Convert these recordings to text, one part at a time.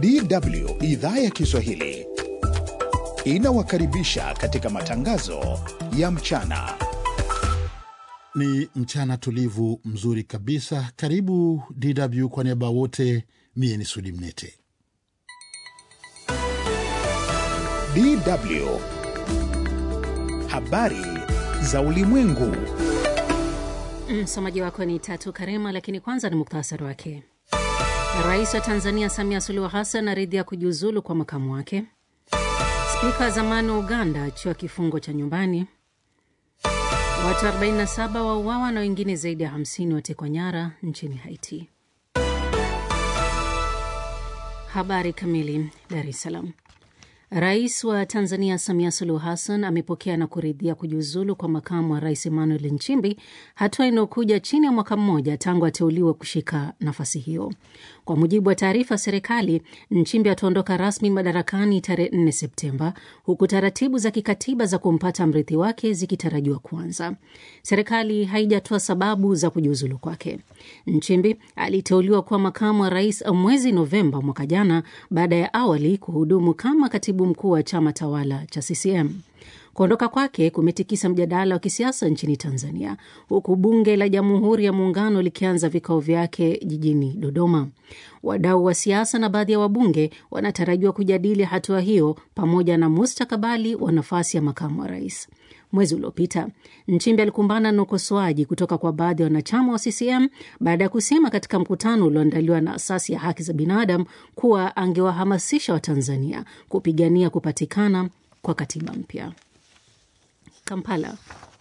DW idhaa ya Kiswahili inawakaribisha katika matangazo ya mchana. Ni mchana tulivu mzuri kabisa. Karibu DW kwa niaba wote, mie ni Sudi Mnete. DW habari za ulimwengu. Msomaji wako ni Tatu Karema, lakini kwanza ni muktasari wake. Rais wa Tanzania Samia Suluhu Hassan aridhia kujiuzulu kwa makamu wake. Spika wa zamani wa Uganda achiwa kifungo cha nyumbani. Watu 47 wauawa na wengine zaidi ya 50 watekwa nyara nchini Haiti. Habari kamili. Dar es Salaam. Rais wa Tanzania Samia Suluhu Hassan amepokea na kuridhia kujiuzulu kwa makamu wa rais Emmanuel Nchimbi, hatua inayokuja chini ya mwaka mmoja tangu ateuliwe kushika nafasi hiyo. Kwa mujibu wa taarifa ya serikali, Nchimbi ataondoka rasmi madarakani tarehe 4 Septemba, huku taratibu za kikatiba za kumpata mrithi wake zikitarajiwa kuanza. Serikali haijatoa sababu za kujiuzulu kwake. Nchimbi aliteuliwa kuwa makamu wa rais mwezi Novemba mwaka jana baada ya awali kuhudumu kama katibu mkuu wa chama tawala cha CCM. Kuondoka kwake kumetikisa mjadala wa kisiasa nchini Tanzania, huku bunge la Jamhuri ya Muungano likianza vikao vyake jijini Dodoma. Wadau wa siasa na baadhi ya wabunge wanatarajiwa kujadili hatua hiyo pamoja na mustakabali wa nafasi ya makamu wa rais. Mwezi uliopita Nchimbi alikumbana na ukosoaji kutoka kwa baadhi ya wanachama wa CCM baada ya kusema katika mkutano ulioandaliwa na asasi ya haki za binadamu kuwa angewahamasisha Watanzania kupigania kupatikana kwa katiba mpya. Kampala.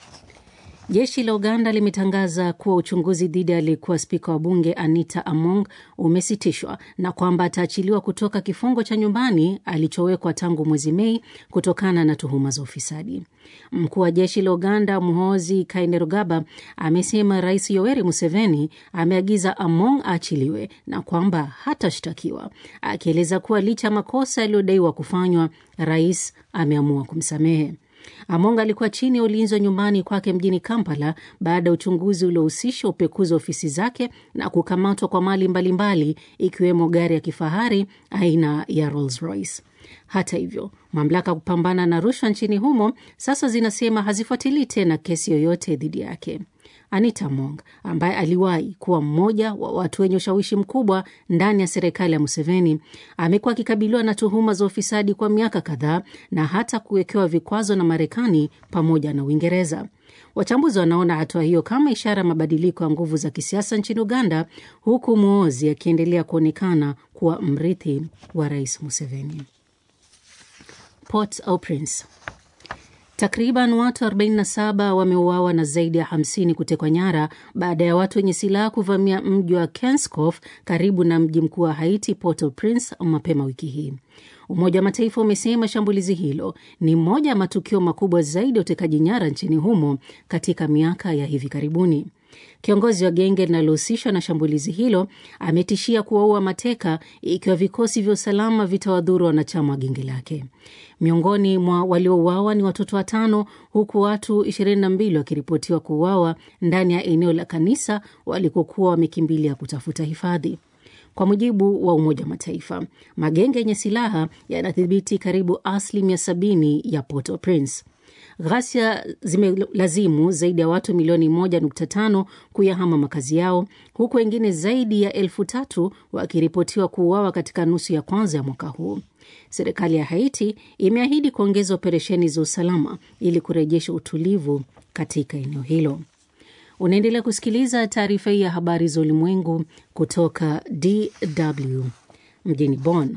Jeshi la Uganda limetangaza kuwa uchunguzi dhidi ya aliyekuwa spika wa bunge Anita Among umesitishwa na kwamba ataachiliwa kutoka kifungo cha nyumbani alichowekwa tangu mwezi Mei kutokana na tuhuma za ufisadi. Mkuu wa jeshi la Uganda Muhoozi Kainerugaba amesema Rais Yoweri Museveni ameagiza Among aachiliwe na kwamba hatashtakiwa, akieleza kuwa licha ya makosa yaliyodaiwa kufanywa, rais ameamua kumsamehe. Among alikuwa chini ya ulinzi wa nyumbani kwake mjini Kampala baada ya uchunguzi uliohusisha upekuzi wa ofisi zake na kukamatwa kwa mali mbalimbali ikiwemo gari ya kifahari aina ya Rolls Royce. Hata hivyo, mamlaka ya kupambana na rushwa nchini humo sasa zinasema hazifuatilii tena kesi yoyote dhidi yake. Anita Among ambaye aliwahi kuwa mmoja wa watu wenye ushawishi mkubwa ndani ya serikali ya Museveni amekuwa akikabiliwa na tuhuma za ufisadi kwa miaka kadhaa na hata kuwekewa vikwazo na Marekani pamoja na Uingereza. Wachambuzi wanaona hatua hiyo kama ishara ya mabadiliko ya nguvu za kisiasa nchini Uganda, huku Muhoozi akiendelea kuonekana kuwa mrithi wa rais Museveni. Port-au-Prince. Takriban watu 47 wameuawa na zaidi ya 50 kutekwa nyara baada ya watu wenye silaha kuvamia mji wa Kenskof karibu na mji mkuu wa Haiti, Port-au-Prince, mapema wiki hii. Umoja wa Mataifa umesema shambulizi hilo ni moja ya matukio makubwa zaidi ya utekaji nyara nchini humo katika miaka ya hivi karibuni. Kiongozi wa genge linalohusishwa na shambulizi hilo ametishia kuwaua mateka ikiwa vikosi vya usalama vitawadhuru wanachama wa genge lake. Miongoni mwa waliouawa ni watoto watano, huku watu 22 wakiripotiwa kuuawa ndani ya eneo la kanisa walikokuwa wamekimbilia kutafuta hifadhi. Kwa mujibu wa Umoja wa Mataifa, magenge yenye silaha yanadhibiti karibu asilimia 70 ya Port-au-Prince. Ghasia zimelazimu zaidi ya watu milioni 1.5 kuyahama makazi yao huku wengine zaidi ya elfu tatu wakiripotiwa kuuawa katika nusu ya kwanza ya mwaka huu. Serikali ya Haiti imeahidi kuongeza operesheni za usalama ili kurejesha utulivu katika eneo hilo. Unaendelea kusikiliza taarifa hii ya habari za ulimwengu kutoka DW mjini Bonn.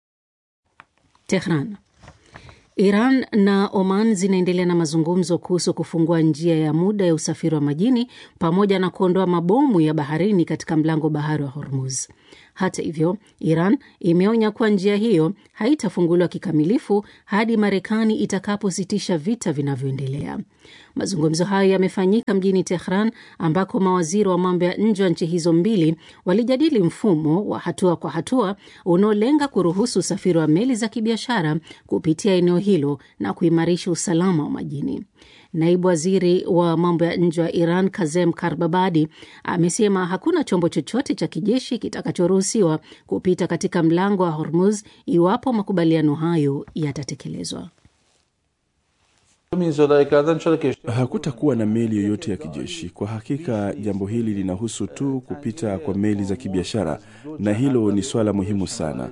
Tehran. Iran na Oman zinaendelea na mazungumzo kuhusu kufungua njia ya muda ya usafiri wa majini pamoja na kuondoa mabomu ya baharini katika mlango bahari wa Hormuz. Hata hivyo, Iran imeonya kuwa njia hiyo haitafunguliwa kikamilifu hadi Marekani itakapositisha vita vinavyoendelea. Mazungumzo hayo yamefanyika mjini Tehran ambako mawaziri wa mambo ya nje wa nchi hizo mbili walijadili mfumo wa hatua kwa hatua unaolenga kuruhusu usafiri wa meli za kibiashara kupitia eneo hilo na kuimarisha usalama wa majini. Naibu waziri wa mambo ya nje wa Iran Kazem Karbabadi amesema hakuna chombo chochote cha kijeshi kitakachoruhusiwa kupita katika mlango wa Hormuz iwapo makubaliano hayo yatatekelezwa. Hakutakuwa na meli yoyote ya kijeshi. Kwa hakika, jambo hili linahusu tu kupita kwa meli za kibiashara, na hilo ni swala muhimu sana.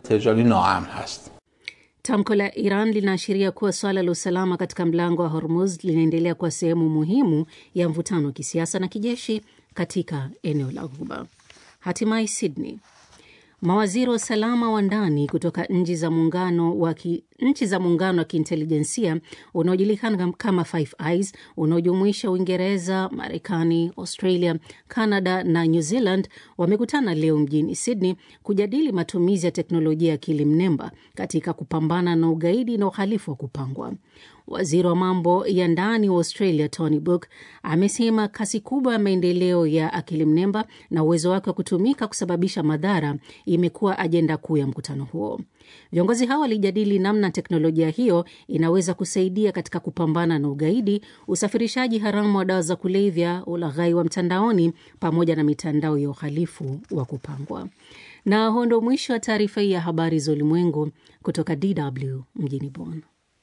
Tamko la Iran linaashiria kuwa swala la usalama katika mlango wa Hormuz linaendelea kuwa sehemu muhimu ya mvutano wa kisiasa na kijeshi katika eneo la Ghuba. Hatimaye Sydney, mawaziri wa usalama wa ndani kutoka nchi za muungano wa ki, nchi za muungano wa kiintelijensia unaojulikana kama Five Eyes unaojumuisha Uingereza, Marekani, Australia, Canada na New Zealand wamekutana leo mjini Sydney kujadili matumizi ya teknolojia ya akili mnemba katika kupambana na ugaidi na uhalifu wa kupangwa. Waziri wa mambo ya ndani wa Australia Tony Burke amesema kasi kubwa ya maendeleo ya akili mnemba na uwezo wake wa kutumika kusababisha madhara imekuwa ajenda kuu ya mkutano huo. Viongozi hao walijadili namna teknolojia hiyo inaweza kusaidia katika kupambana na ugaidi, usafirishaji haramu wa dawa za kulevya, ulaghai wa mtandaoni, pamoja na mitandao ya uhalifu wa kupangwa. Na huo ndo mwisho wa taarifa hii ya habari za ulimwengu kutoka DW mjini Bonn.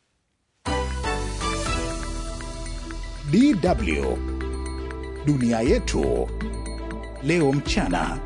DW dunia yetu leo mchana.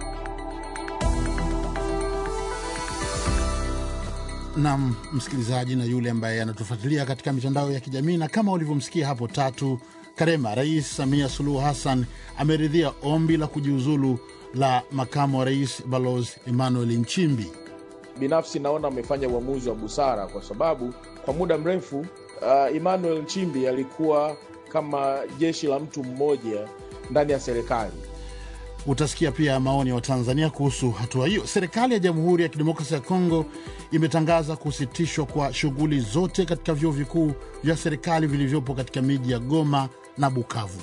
Nam msikilizaji na yule ambaye anatufuatilia katika mitandao ya kijamii, na kama ulivyomsikia hapo Tatu Karema, Rais Samia Suluhu Hassan ameridhia ombi la kujiuzulu la makamu wa rais Balozi Emmanuel Nchimbi. Binafsi naona amefanya uamuzi wa busara kwa sababu kwa muda mrefu uh, Emmanuel Nchimbi alikuwa kama jeshi la mtu mmoja ndani ya serikali. Utasikia pia maoni ya Watanzania kuhusu hatua hiyo. Serikali ya Jamhuri ya Kidemokrasia ya Kongo imetangaza kusitishwa kwa shughuli zote katika vyuo vikuu vya serikali vilivyopo katika miji ya Goma na Bukavu.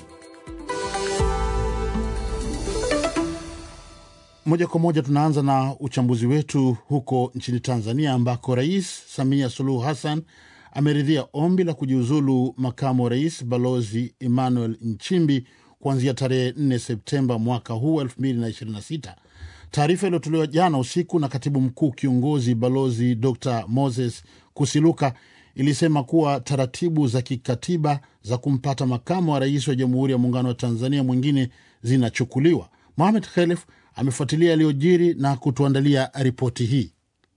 Moja kwa moja tunaanza na uchambuzi wetu huko nchini Tanzania, ambako Rais Samia Suluhu Hassan ameridhia ombi la kujiuzulu makamu wa rais Balozi Emmanuel Nchimbi kuanzia tarehe 4 Septemba mwaka huu 2026. Taarifa iliyotolewa jana usiku na katibu mkuu kiongozi Balozi Dr Moses Kusiluka ilisema kuwa taratibu za kikatiba za kumpata makamu wa rais wa Jamhuri ya Muungano wa Tanzania mwingine zinachukuliwa. Mohamed Khelef amefuatilia yaliyojiri na kutuandalia ripoti hii.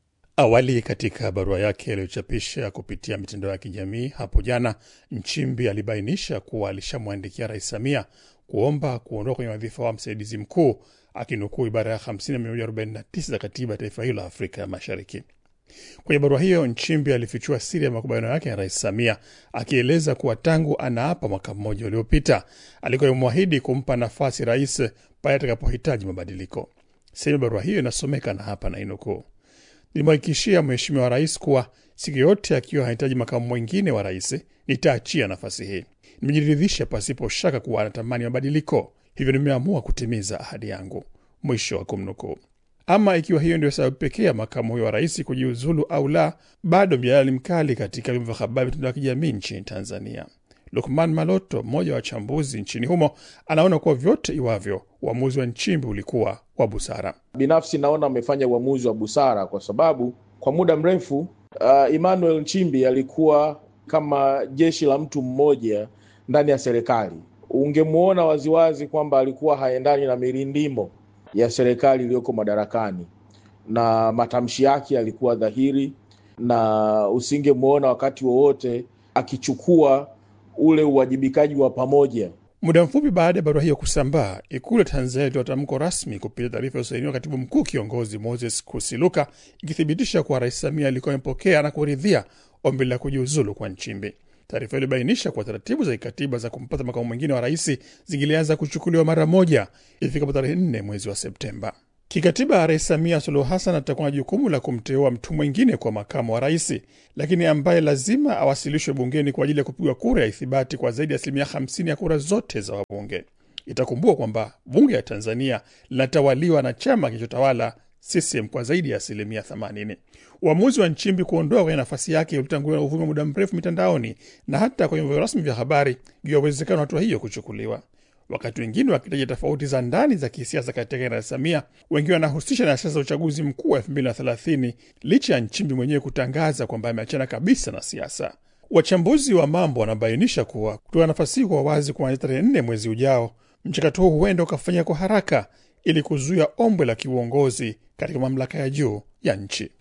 Awali katika barua yake aliyochapisha kupitia mitandao ya kijamii hapo jana, Nchimbi alibainisha kuwa alishamwandikia Rais Samia kuomba kuondoka kwenye wadhifa wa msaidizi mkuu, akinukuu ibara ya 50 na 149 za katiba ya taifa hilo la Afrika ya Mashariki. Kwenye barua hiyo, Nchimbi alifichua siri ya makubaliano yake na Rais Samia, akieleza kuwa tangu anaapa mwaka mmoja uliopita alikuwa amemwahidi kumpa nafasi rais pale atakapohitaji mabadiliko. Sehemu ya barua hiyo inasomeka na hapa nainukuu: Nilimhakikishia Mheshimiwa Rais kuwa siku yote akiwa hahitaji makamu mwingine wa rais, nitaachia nafasi hii. Nimejiridhisha pasipo shaka kuwa anatamani mabadiliko, hivyo nimeamua kutimiza ahadi yangu. Mwisho wa kumnukuu. Ama ikiwa hiyo ndio sababu pekee ya makamu huyo wa rais kujiuzulu au la, bado mjadala ni mkali katika vyombo vya habari, mitandao ya kijamii nchini Tanzania. Lukman Maloto, mmoja wa wachambuzi nchini humo, anaona kuwa vyote iwavyo, uamuzi wa Nchimbi ulikuwa wa busara. Binafsi naona amefanya uamuzi wa busara kwa sababu kwa muda mrefu uh, Emmanuel Nchimbi alikuwa kama jeshi la mtu mmoja ndani ya serikali. Ungemwona waziwazi kwamba alikuwa haendani na mirindimo ya serikali iliyoko madarakani, na matamshi yake yalikuwa dhahiri, na usingemwona wakati wowote akichukua ule uwajibikaji wa pamoja. Muda mfupi baada ya barua hiyo kusambaa, Ikulu ya Tanzania ilitoa tamko rasmi kupitia taarifa iliyosainiwa katibu mkuu kiongozi Moses Kusiluka, ikithibitisha kuwa Rais Samia alikuwa amepokea na kuridhia ombi la kujiuzulu kwa Nchimbi. Taarifa hiyo ilibainisha kuwa taratibu za kikatiba za kumpata makamu mwingine wa rais zingilianza kuchukuliwa mara moja ifikapo tarehe nne mwezi wa Septemba. Kikatiba, Rais Samia Suluhu Hassan atakuwa na jukumu la kumteua mtu mwingine kwa makamu wa rais, lakini ambaye lazima awasilishwe bungeni kwa ajili ya kupigwa kura ya ithibati kwa zaidi ya asilimia 50 ya kura zote za wabunge. Itakumbukwa kwamba bunge ya Tanzania linatawaliwa na chama kinachotawala CCM kwa zaidi ya asilimia 80. Uamuzi wa Nchimbi kuondoa kwenye nafasi yake ulitanguliwa na uvumi wa muda mrefu mitandaoni na hata kwenye vyombo rasmi vya habari juu ya uwezekano wa hatua hiyo kuchukuliwa. Wakati wengine wakitaja tofauti za ndani za kisiasa katika Rais Samia, wengi wanahusisha na siasa za uchaguzi mkuu wa elfu mbili na thelathini licha ya Nchimbi mwenyewe kutangaza kwamba ameachana kabisa na siasa. Wachambuzi wa mambo wanabainisha kuwa kutoa nafasi hii kwa wazi kuanzia tarehe nne mwezi ujao, mchakato huu huenda ukafanyika kwa haraka ili kuzuia ombwe la kiuongozi katika mamlaka ya juu ya nchi.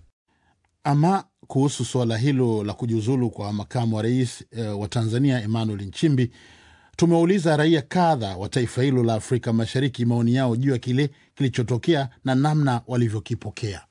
Ama kuhusu suala hilo la kujiuzulu kwa makamu wa rais e, wa Tanzania Emmanuel Nchimbi, tumewauliza raia kadha wa taifa hilo la Afrika Mashariki maoni yao juu ya kile kilichotokea na namna walivyokipokea.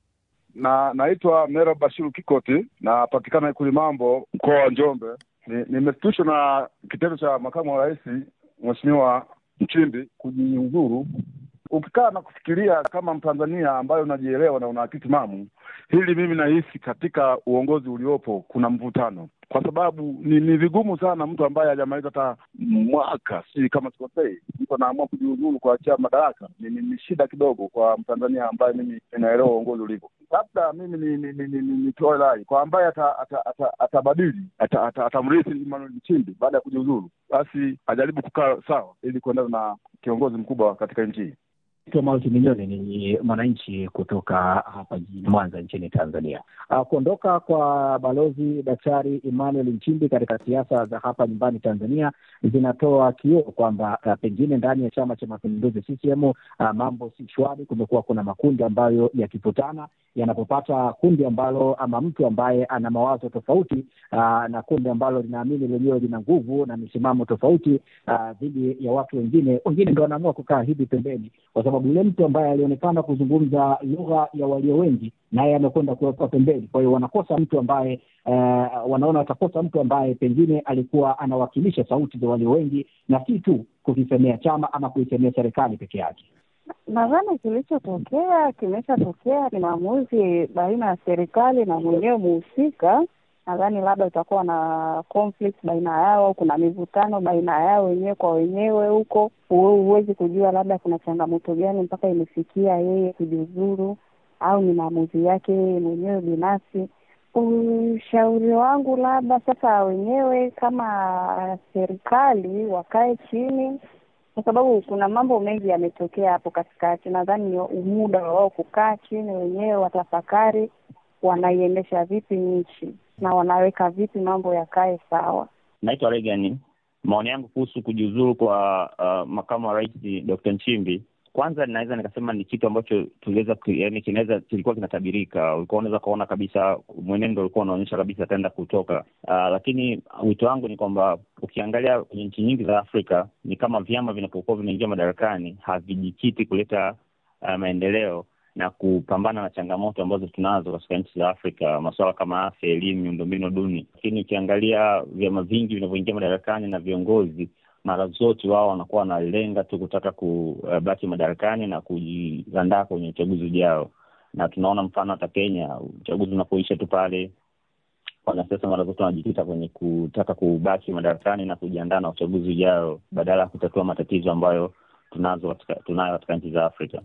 na naitwa Mera Bashiru Kikoti, napatikana Ikulu Mambo, mkoa wa Njombe. Nimeshtushwa ni na kitendo cha makamu wa rais Mheshimiwa Nchimbi kujiuzuru. Ukikaa na kufikiria kama Mtanzania ambayo unajielewa na una akili timamu, hili mimi nahisi katika uongozi uliopo kuna mvutano, kwa sababu ni, ni vigumu sana mtu ambaye hajamaliza hata mwaka, si kama sikosei, mtu anaamua kujiuzuru kuachia madaraka. Ni, ni, ni shida kidogo kwa Mtanzania ambaye mimi ninaelewa uongozi ulivyo. Labda mimi ni ni, ni, ni, ni, nitoe rai kwa ambaye atabadili ata, ata, ata, ata, atamrithi Emmanuel Nchimbi baada ya kujiuzuru, basi ajaribu kukaa sawa ili kuendana na kiongozi mkubwa katika nchi hii. Mauti Minyoni ni mwananchi kutoka hapa jijini Mwanza nchini Tanzania. Uh, kuondoka kwa balozi Daktari Emmanuel Nchimbi katika siasa za hapa nyumbani Tanzania zinatoa kioo kwamba uh, pengine ndani ya Chama cha Mapinduzi CCM uh, mambo si shwari. Kumekuwa kuna makundi ambayo yakikutana yanapopata kundi ambalo ama mtu ambaye ana mawazo tofauti uh, na kundi ambalo linaamini lenyewe lina nguvu na misimamo tofauti dhidi uh, ya watu wengine, wengine ndo wanaamua kukaa hivi pembeni kwa sababu yule mtu ambaye alionekana kuzungumza lugha ya walio wengi naye amekwenda kuwekwa pembeni. Kwa hiyo wanakosa mtu ambaye uh, wanaona watakosa mtu ambaye pengine alikuwa anawakilisha sauti za walio wengi na si tu kukisemea chama ama kuisemea serikali peke yake. Nadhani kilichotokea kimeshatokea, ni maamuzi baina ya serikali na mwenyewe muhusika. Nadhani labda utakuwa na conflict baina yao, kuna mivutano baina yao wenyewe kwa wenyewe huko. Huwezi kujua labda kuna changamoto gani mpaka imefikia yeye kujiuzuru, au ni maamuzi yake yeye mwenyewe binafsi. Ushauri wangu labda sasa wenyewe kama serikali wakae chini, kwa sababu kuna mambo mengi yametokea hapo katikati. Nadhani ni muda wa wao kukaa chini wenyewe, watafakari wanaiendesha vipi nchi na wanaweka vipi mambo yakae sawa. Naitwa Regan. Maoni yangu kuhusu kujiuzuru kwa uh, makamu wa rais Dr. Nchimbi, kwanza ninaweza nikasema ni kitu ambacho tuliweza yani, kinaweza kilikuwa kinatabirika. Ulikuwa unaweza ukaona kabisa mwenendo ulikuwa unaonyesha kabisa ataenda kutoka. Uh, lakini wito wangu ni kwamba ukiangalia kwenye nchi nyingi za Afrika ni kama vyama vinapokuwa vinaingia madarakani havijikiti kuleta uh, maendeleo na kupambana na changamoto ambazo tunazo katika nchi za Afrika, masuala kama afya, elimu, miundombinu duni. Lakini ukiangalia vyama vingi vinavyoingia madarakani na viongozi, mara zote wao wanakuwa wanalenga tu kutaka kubaki madarakani na kujiandaa kwenye uchaguzi ujao, na tunaona mfano hata Kenya, uchaguzi unapoisha tu pale wanasiasa mara zote wanajikita kwenye kutaka kubaki madarakani na kujiandaa na uchaguzi ujao badala ya kutatua matatizo ambayo tunazo katika, tunayo katika nchi za Afrika.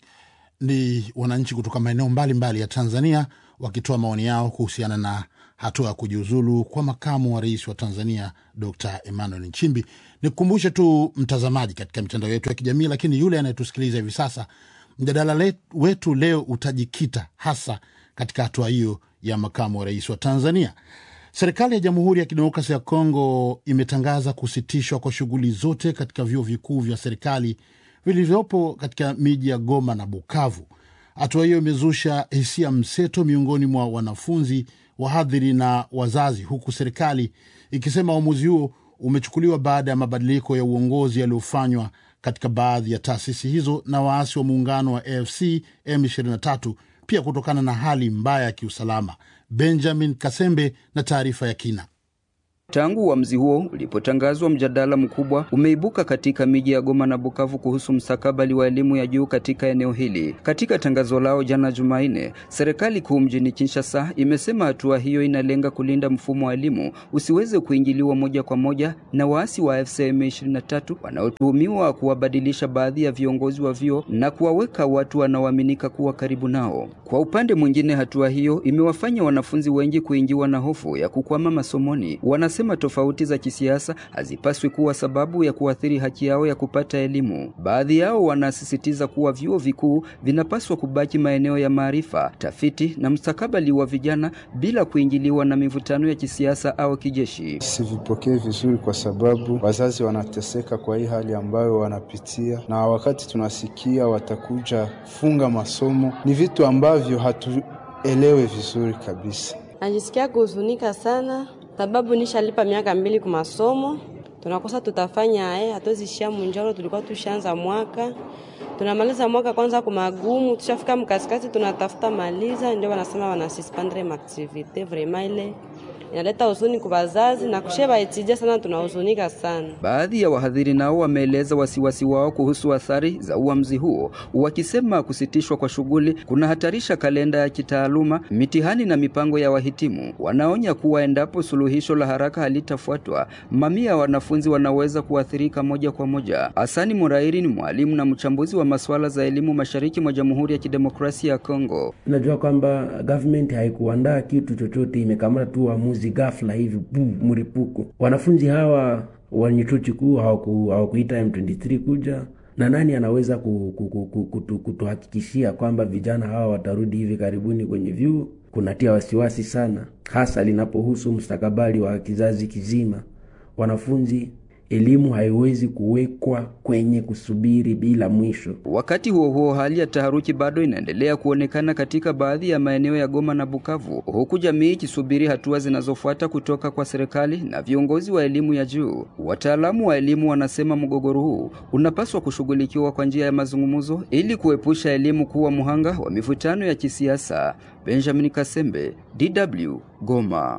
Ni wananchi kutoka maeneo mbalimbali ya Tanzania wakitoa maoni yao kuhusiana na hatua ya kujiuzulu kwa makamu wa rais wa Tanzania Dr Emmanuel Nchimbi. Nikukumbushe tu mtazamaji, katika mitandao yetu ya kijamii, lakini yule anayetusikiliza hivi sasa, mjadala wetu leo utajikita hasa katika hatua hiyo ya makamu wa rais wa Tanzania. Serikali ya Jamhuri ya Kidemokrasia ya Kongo imetangaza kusitishwa kwa shughuli zote katika vyuo vikuu vya serikali vilivyopo katika miji ya Goma na Bukavu. Hatua hiyo imezusha hisia mseto miongoni mwa wanafunzi, wahadhiri na wazazi, huku serikali ikisema uamuzi huo umechukuliwa baada ya mabadiliko ya uongozi yaliyofanywa katika baadhi ya taasisi hizo na waasi wa muungano wa AFC M23, pia kutokana na hali mbaya ya kiusalama. Benjamin Kasembe na taarifa ya kina. Tangu uamuzi huo ulipotangazwa, mjadala mkubwa umeibuka katika miji ya Goma na Bukavu kuhusu mstakabali wa elimu ya juu katika eneo hili. Katika tangazo lao jana Jumanne, serikali kuu mjini Kinshasa imesema hatua hiyo inalenga kulinda mfumo wa elimu usiweze kuingiliwa moja kwa moja na waasi wa FCM 23 wanaotuhumiwa kuwabadilisha baadhi ya viongozi wa vyuo na kuwaweka watu wanaoaminika kuwa karibu nao. Kwa upande mwingine, hatua hiyo imewafanya wanafunzi wengi kuingiwa na hofu ya kukwama masomoni. Wanasema tofauti za kisiasa hazipaswi kuwa sababu ya kuathiri haki yao ya kupata elimu. Baadhi yao wanasisitiza kuwa vyuo vikuu vinapaswa kubaki maeneo ya maarifa, tafiti na mustakabali wa vijana bila kuingiliwa na mivutano ya kisiasa au kijeshi. Sivipokee vizuri kwa sababu wazazi wanateseka kwa hii hali ambayo wanapitia, na wakati tunasikia watakuja funga masomo, ni vitu ambavyo hatuelewe vizuri kabisa. Najisikia kuhuzunika sana sababu nishalipa miaka mbili kwa masomo, tunakosa tutafanya eh, hatuzishia munjoro. Tulikuwa tushaanza mwaka, tunamaliza mwaka kwanza kwa magumu, tushafika mkasikati, tunatafuta maliza, ndio wanasema wanasuspendre maaktivite. Vraiment ile inaleta huzuni kwa wazazi na kusheba etija sana, tunahuzunika sana. Baadhi ya wahadhiri nao wameeleza wasiwasi wao kuhusu athari za uamuzi huo, wakisema kusitishwa kwa shughuli kunahatarisha kalenda ya kitaaluma, mitihani na mipango ya wahitimu. Wanaonya kuwa endapo suluhisho la haraka halitafuatwa, mamia ya wanafunzi wanaweza kuathirika moja kwa moja. Hasani Murairi ni mwalimu na mchambuzi wa masuala za elimu mashariki mwa Jamhuri ya Kidemokrasia ya Kongo. Tunajua kwamba government haikuandaa kitu chochote, imekamata tu uamuzi ghafla hivi bu mripuko. Wanafunzi hawa wenye chuo kikuu hawakuita M23 kuja na nani anaweza kutuhakikishia kwamba vijana hawa watarudi hivi karibuni kwenye vyuo? Kunatia wasiwasi sana, hasa linapohusu mustakabali wa kizazi kizima. Wanafunzi elimu haiwezi kuwekwa kwenye kusubiri bila mwisho. Wakati huo huo, hali ya taharuki bado inaendelea kuonekana katika baadhi ya maeneo ya Goma na Bukavu, huku jamii ikisubiri hatua zinazofuata kutoka kwa serikali na viongozi wa elimu ya juu. Wataalamu wa elimu wanasema mgogoro huu unapaswa kushughulikiwa kwa njia ya mazungumzo ili kuepusha elimu kuwa mhanga wa mivutano ya kisiasa. Benjamin Kasembe, DW, Goma.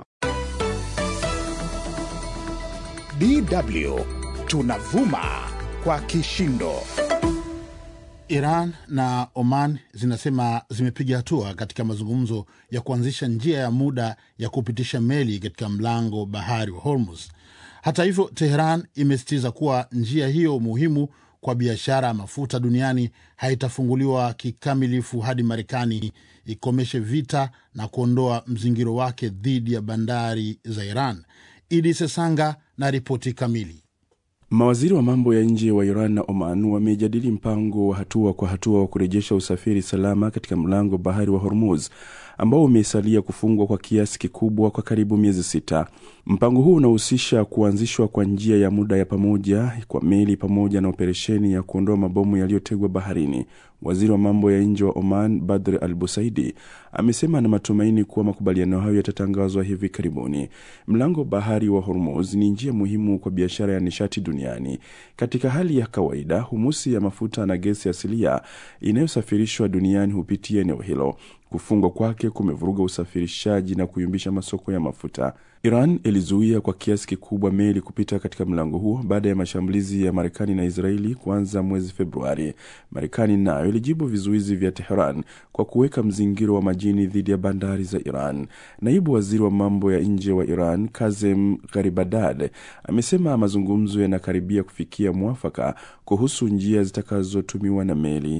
DW tunavuma kwa kishindo. Iran na Oman zinasema zimepiga hatua katika mazungumzo ya kuanzisha njia ya muda ya kupitisha meli katika mlango bahari wa Hormuz. Hata hivyo, Teheran imesisitiza kuwa njia hiyo muhimu kwa biashara ya mafuta duniani haitafunguliwa kikamilifu hadi Marekani ikomeshe vita na kuondoa mzingiro wake dhidi ya bandari za Iran. Idi Sesanga na ripoti kamili. Mawaziri wa mambo ya nje wa Iran na Oman wamejadili mpango wa hatua kwa hatua wa kurejesha usafiri salama katika mlango bahari wa Hormuz ambao umesalia kufungwa kwa kiasi kikubwa kwa karibu miezi sita. Mpango huu unahusisha kuanzishwa kwa njia ya muda ya pamoja kwa meli pamoja na operesheni ya kuondoa mabomu yaliyotegwa baharini. Waziri wa mambo ya nje wa Oman Badr Al Busaidi amesema ana matumaini kuwa makubaliano hayo yatatangazwa hivi karibuni. Mlango bahari wa Hormuz ni njia muhimu kwa biashara ya nishati duniani. Katika hali ya kawaida, humusi ya mafuta na gesi asilia inayosafirishwa duniani hupitia eneo hilo. Kufungwa kwake kumevuruga usafirishaji na kuyumbisha masoko ya mafuta. Iran ilizuia kwa kiasi kikubwa meli kupita katika mlango huo baada ya mashambulizi ya Marekani na Israeli kuanza mwezi Februari. Marekani nayo ilijibu vizuizi vya Teheran kwa kuweka mzingiro wa majini dhidi ya bandari za Iran. Naibu waziri wa mambo ya nje wa Iran Kazem Gharibadad amesema mazungumzo yanakaribia kufikia mwafaka kuhusu njia zitakazotumiwa na meli.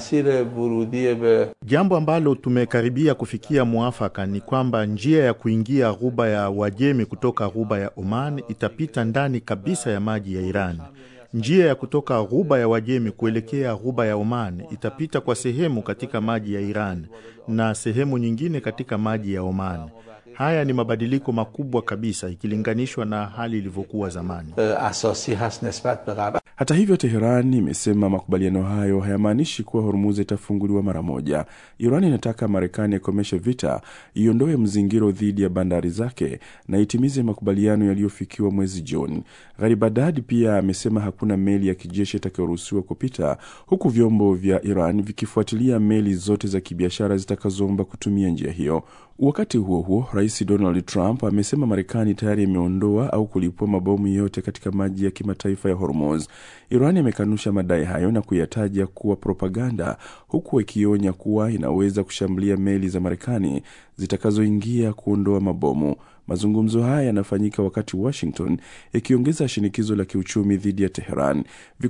Jambo ambalo tumekaribia kufikia mwafaka ni kwamba njia ya kuingia ghuba ya Uajemi kutoka ghuba ya Oman itapita ndani kabisa ya maji ya Iran. Njia ya kutoka ghuba ya Uajemi kuelekea ghuba ya Oman itapita kwa sehemu katika maji ya Iran na sehemu nyingine katika maji ya Oman. Haya ni mabadiliko makubwa kabisa ikilinganishwa na hali ilivyokuwa zamani. Hata hivyo, Teheran imesema makubaliano hayo hayamaanishi kuwa Hormuz itafunguliwa mara moja. Iran inataka Marekani ikomeshe vita, iondoe mzingiro dhidi ya bandari zake na itimize makubaliano yaliyofikiwa mwezi Juni. Gharibadad pia amesema hakuna meli ya kijeshi itakayoruhusiwa kupita, huku vyombo vya Iran vikifuatilia meli zote za kibiashara zitakazoomba kutumia njia hiyo. Wakati huo huo, rais Donald Trump amesema Marekani tayari imeondoa au kulipua mabomu yote katika maji ya kimataifa ya Hormuz. Iran imekanusha madai hayo na kuyataja kuwa propaganda, huku ikionya kuwa inaweza kushambulia meli za Marekani zitakazoingia kuondoa mabomu. Mazungumzo haya yanafanyika wakati Washington ikiongeza shinikizo la kiuchumi dhidi ya Teheran.